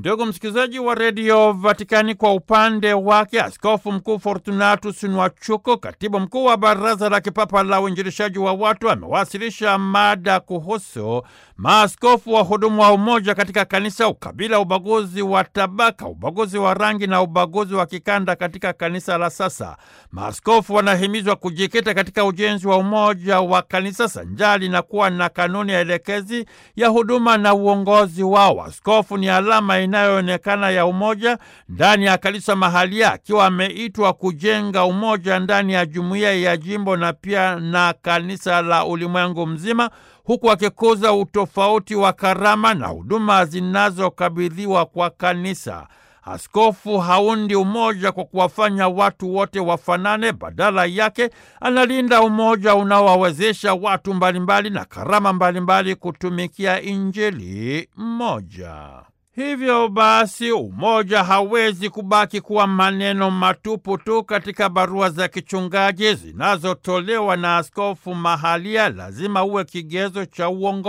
Ndugu msikilizaji wa redio Vatikani, kwa upande wake Askofu Mkuu Fortunatus Nwachuko, katibu mkuu wa Baraza la Kipapa la Uinjilishaji wa Watu, amewasilisha mada kuhusu maaskofu wa hudumu wa umoja katika kanisa, ukabila, ubaguzi wa tabaka, ubaguzi wa rangi na ubaguzi wa kikanda katika kanisa la sasa. Maaskofu wanahimizwa kujikita katika ujenzi wa umoja wa kanisa sanjali na kuwa na kanuni ya elekezi ya huduma na uongozi wao. Askofu ni alama inayoonekana ya umoja ndani ya kanisa mahalia, akiwa ameitwa kujenga umoja ndani ya jumuiya ya jimbo na pia na kanisa la ulimwengu mzima, huku akikuza utofauti wa karama na huduma zinazokabidhiwa kwa kanisa. Askofu haundi umoja kwa kuwafanya watu wote wafanane. Badala yake analinda umoja unaowawezesha watu mbalimbali na karama mbalimbali kutumikia Injili moja. Hivyo basi umoja hawezi kubaki kuwa maneno matupu tu katika barua za kichungaji zinazotolewa na askofu mahalia. Lazima uwe kigezo cha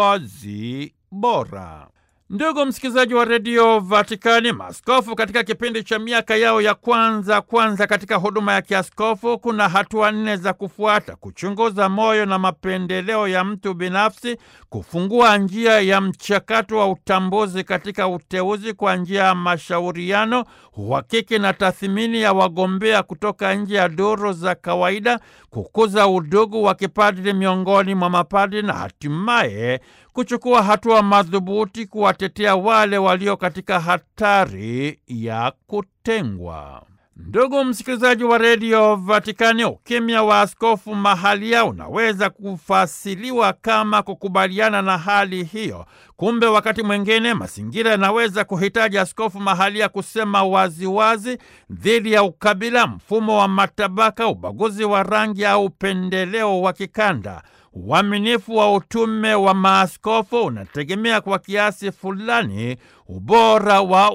uongozi bora. Ndugu msikilizaji wa redio Vatikani, maaskofu katika kipindi cha miaka yao ya kwanza kwanza katika huduma ya kiaskofu, kuna hatua nne za kufuata: kuchunguza moyo na mapendeleo ya mtu binafsi, kufungua njia ya mchakato wa utambuzi katika uteuzi kwa njia ya mashauriano, uhakiki na tathmini ya wagombea kutoka nje ya duru za kawaida, kukuza udugu wa kipadri miongoni mwa mapadri na hatimaye kuchukua hatua madhubuti kuwatetea wale walio katika hatari ya kutengwa. Ndugu msikilizaji wa redio Vatikani, ukimya wa askofu mahalia unaweza kufasiliwa kama kukubaliana na hali hiyo. Kumbe wakati mwingine mazingira yanaweza kuhitaji askofu mahalia kusema waziwazi dhidi ya ukabila, mfumo wa matabaka, ubaguzi wa rangi au upendeleo wa kikanda. Uaminifu wa utume wa maaskofu unategemea kwa kiasi fulani ubora wa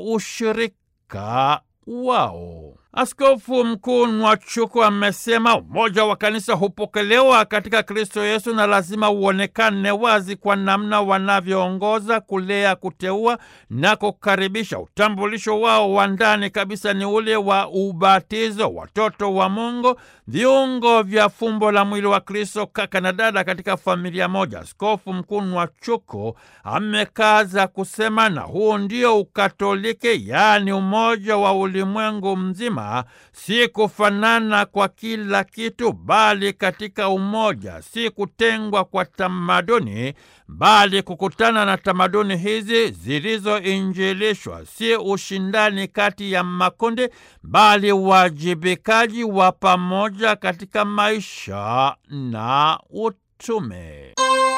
ushirika wao. Askofu Mkuu Nwachuku amesema umoja wa kanisa hupokelewa katika Kristo Yesu na lazima uonekane wazi kwa namna wanavyoongoza, kulea, kuteua na kukaribisha. Utambulisho wao wa ndani kabisa ni ule wa ubatizo, watoto wa Mungu, viungo vya fumbo la mwili wa Kristo, kaka na dada katika familia moja. Askofu Mkuu Nwachuku amekaza kusema, na huu ndio Ukatoliki, yaani umoja wa ulimwengu mzima si kufanana kwa kila kitu, bali katika umoja; si kutengwa kwa tamaduni, bali kukutana na tamaduni hizi zilizoinjilishwa; si ushindani kati ya makundi, bali uwajibikaji wa pamoja katika maisha na utume.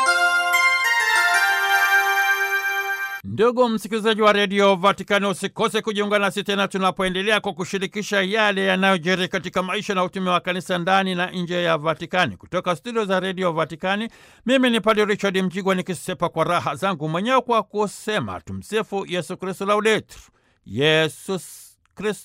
Ndugu msikilizaji wa redio Vatikani, usikose kujiunga nasi tena tunapoendelea kwa kushirikisha yale yanayojiri katika maisha na utume wa kanisa ndani na nje ya Vatikani. Kutoka studio za redio Vatikani, mimi ni Padre Richard Mjigwa nikisepa kwa raha zangu mwenyewe kwa kusema tumsifu Yesu Kristu, laudetur Yesus Kristu.